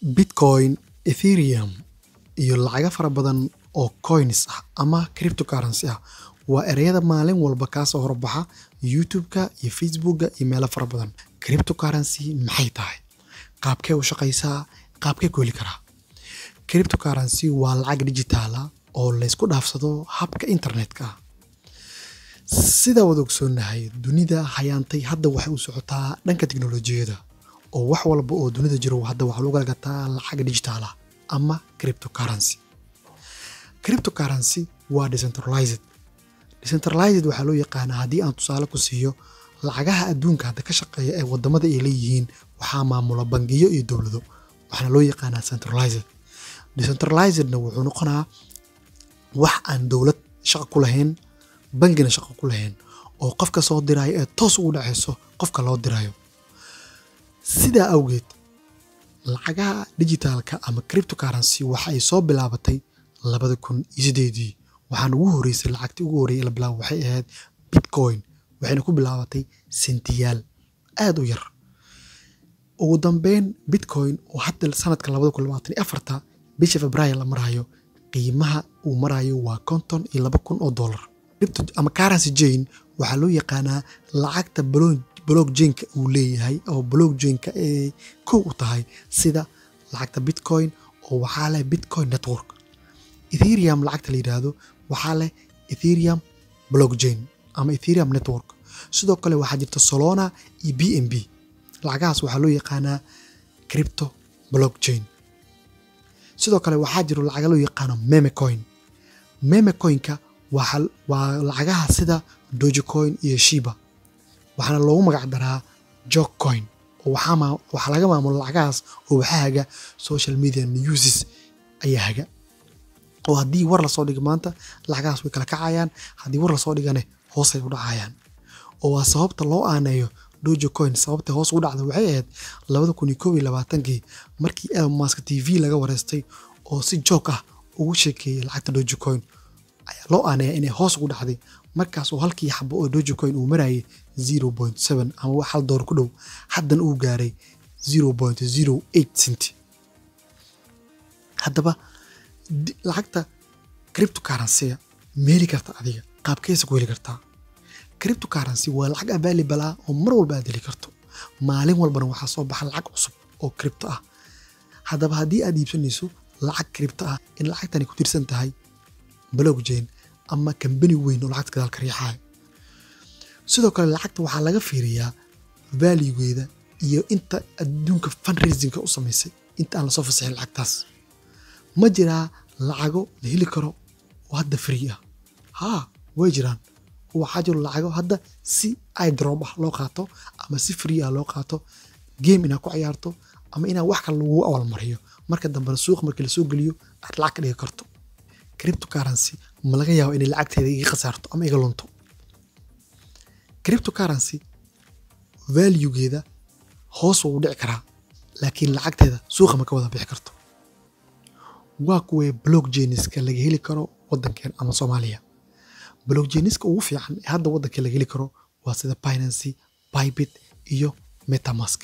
Bitcoin, Ethereum, iyo lacago fara badan oo coins ah ama cryptocurrency ah waa ereyada maalin walba kaa soo horbaxa YouTube-ka iyo Facebook-ga iyo meelo fara badan. Cryptocurrency maxay tahay? Qaabkee u shaqaysaa? Qaabkee ku heli karaa? Cryptocurrency waa lacag digital ah oo la isku dhaafsado habka internetka ah. Sida wada ogsoonnahay, dunida hayaantay hadda waxay u socotaa dhanka tiknoolajiyadda oo wax walba oo dunida jiro hadda waxaa lagu kala gataa lacag digital ah ama cryptocurrency. Cryptocurrency waa decentralized. Decentralized waxaa loo yaqaanaa haddii aan tusaale ku siiyo lacagaha adduunka hadda ka shaqeeya ee wadamada ay leeyihiin waxaa maamula bangiyo iyo dowlado waxaana loo yaqaanaa centralized. Decentralizedna wuxuu noqonaa wax aan dowlad shaqo ku lahayn bangina shaqo ku lahayn oo qofka soo diraayo ee toos ugu dhaceyso qofka loo dirayo. Sidaa awgeed lacagaha digitalka ama cryptocurrency waxa ay soo bilaabatay labada kun iyo sideedii waxaana ugu horeysay lacagtii ugu horreeyay ee la bilaabo waxay ahayd Bitcoin waxayna ku bilaabatay sentiyaal aad u yar. Ugu dambeyn Bitcoin oo hadda sanadka labada kun labaatan iyo afarta bisha Febraayo la marayo qiimaha uu marayo waa konton iyo laba kun oo dollar. Crypto ama currency chain waxaa loo yaqaanaa lacagta blockchain-ka uu leeyahay oo blockchain-ka ay kow u tahay sida lacagta Bitcoin oo waxaa leh Bitcoin network. Ethereum lacagta la yiraahdo waxaa leh Ethereum blockchain ama Ethereum network. Sidoo kale waxaa jirta Solana iyo BNB. Lacagahaas waxaa loo yaqaanaa crypto blockchain. Sidoo kale waxaa jiro lacago loo yaqaano meme coin. Meme coin-ka waa waa lacagaha sida Dogecoin iyo Shiba. Waxaana loogu magac daraa joke coin oo waxaa maa waxaa laga maamula lacagahaas oo waxaa haga social media newses ayaa haga. oo haddii war lasoo dhigo maanta lacagahaas way kala kacayaan haddii war lasoo dhigane hoos ay u dhacayaan oo waa sababta loo aaneeyo Dogecoin sababta hoos ugu dhacday waxay ahayd labada kun iyo kow iyo labaatankii markii Elon Musk TV laga wareystay oo si joke ah ugu sheekeeyay lacagta Dogecoin ayaa loo aaneeyaa inay hoos ugu dhacday markaas oo halkii xabo oo Dogecoin uu marayay zero point seven ama wax hal doolar ku dhow haddana uu gaaray zero point zero eight cent. Haddaba lacagta cryptocurrency-ga ma heli kartaa adiga qaabkeesa ku heli kartaa cryptocurrency waa lacag available ah oo mar walba aad heli karto maalin walbana waxaa soo baxa lacag cusub oo crypto ah haddaba haddii aad iibsanayso lacag crypto ah in lacagtani ku tirsan tahay blockchain ama kambani weyn oo lacagta gadaal ka riixayo sidoo kale lacagta waxaa laga fiiriyaa valuegeeda iyo inta adduunka fundraising-ka u samaysay inta aan lasoo fasixin lacagtaas ma jiraa lacago la heli karo oo hadda free ah haa way jiraan waxaa jiro lacago hadda si idrop ah loo qaato ama si free ah loo qaato game inaad ku ciyaarto ama inaad wax kale lagu awalmariyo marka dambena suuqa markii lasoo geliyo aad lacag ka dhigi karto cryptocurrency ma laga yaabo inay lacagteeda iga khasaarto ama iga lunto cryptocurrency valuegeeda hoos wuu dhici karaa laakiin lacagteeda suuqa ma ka wada bixi karto waa kuwee blockchainiska laga heli karo waddankeen ama Soomaaliya blockchainiska ugu fiican ee hadda waddanka laga heli karo waa sida Binance, Bybit iyo MetaMask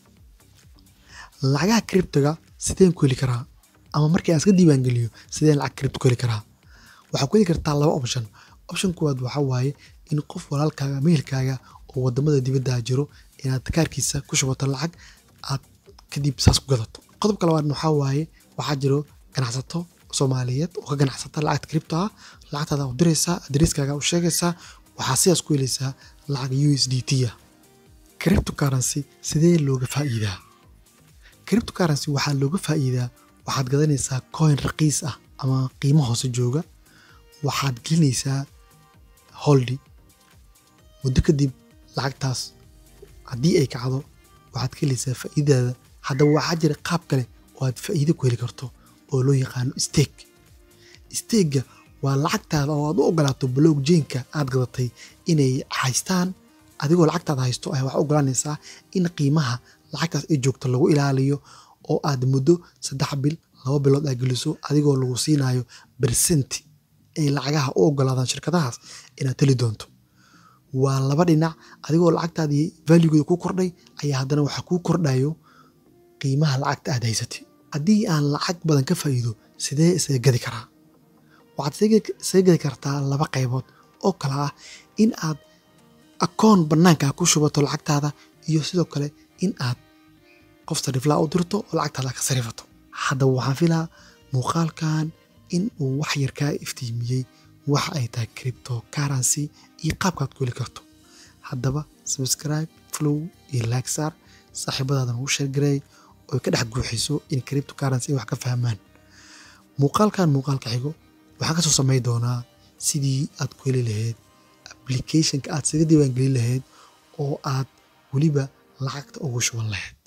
lacagaha cryptoga sideen ku heli karaa ama markii aan iska diiwaan geliyo sideen lacag crypto ku heli karaa waxaa ku heli kartaa laba option option koowaad waxaa waaye in qof walaalkaaga mehelkaaga oo wadamada dibadda jiro inaad kaarkiisa ku shubato lacag aad kadib saas ku gadato qodobka labaadna waxaa waaye waxaa jiro ganacsato Soomaaliyeed oo ka ganacsata lacagta crypto ah lacagtaada u diraysaa adresskaaga u sheegaysaa waxaa sidaas ku helaysaa lacag USDT ah cryptocurrency sidee looga faa'iidaa cryptocurrency waxaa looga faa'iidaa waxaad gadanaysaa coin raqiis ah ama qiimo hoose jooga waxaad gelinaysaa holdi muddo kadib lacagtaas haddii ay kacdo waxaad ka helaysaa faa'iidadaada haddaba waxaa jira qaab kale oo aad faa'iido ku heli karto oo loo yaqaano stake stake-ga waa lacagtaada oo aad u ogolaato blockchain-ka aad gadatay inay haystaan adigoo lacagtaada haysto ayaa waxaa ogolaanaysaa in qiimaha lacagtaas ay joogto lagu ilaaliyo oo aad muddo saddex bil laba bilood aad geliso adigoo lagu siinayo bersenti ay lacagaha u ogolaadaan shirkadahaas inaad heli doonto waa laba dhinac adigoo lacagtaadii valuegeeda ku kordhay ayaa haddana waxaa kuu kordhayo qiimaha lacagta aad haysatay haddii aan lacag badan ka faa'iido sidee isaga gadi karaa waxaad isaga- isaga gadi kartaa laba qaybood oo kale ah in aad akoon bannaanka ku shubato lacagtaada iyo sidoo kale in aad qof sariflaa u dirto oo lacagtaada ka sarifato haddaba waxaan filaa muuqaalkan in uu wax yar kaa iftiimiyey waxa ay tahay cryptocurrency iyo qaabkaad ku heli karto haddaba subscribe flow iyo like saar saaxiibadaadan ugu sheergareey oo ka dhex guuxiso in cryptocurrency ay wax ka fahmaan muuqaalkan muuqaalka xigo waxaan kasoo samay doonaa sidii aad ku heli lahayd applicationka aad isaga diiwaangelin lahayd oo aad weliba lacagta ugu shuban lahayd